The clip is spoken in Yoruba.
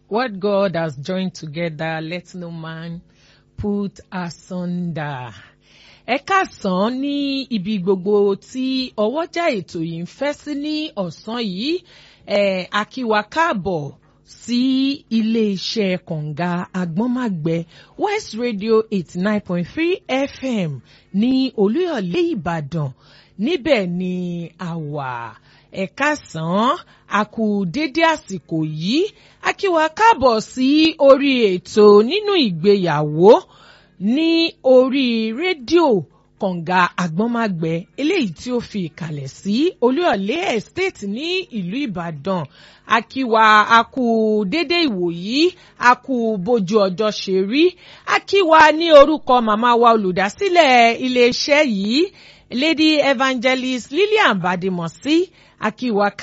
What God has joined together, let no man put asunder. Ẹ káàsán ní ibi gbogbo tí ọwọ́jà ètò yìí ń fẹ́ sí ní ọ̀sán yìí ẹ̀ akíwa káàbọ̀ sí ilé-iṣẹ́ kọ̀ǹga agbọ́nmágbẹ́ West Radio eighty nine point three FM ní Olúyọ̀lé Ìbàdàn níbẹ̀ ni a wà ẹ káàsán a kú dédé àsìkò yìí a kí wa káàbọ̀ sí orí ètò nínú ìgbéyàwó ní orí rédíò kọ̀ǹga àgbọ́nmágbẹ́ eléyìí tí ó fi ìkàlẹ̀ sí olúyọ̀lé estate ní ìlú ìbàdàn a kí wa a kú dédé ìwòyí a kú bójú ọjọ́ ṣe rí a kí wa ní orúkọ màmá wa olùdásílẹ̀ iléeṣẹ́ yìí lady evangelist lillian badimosi a kí wa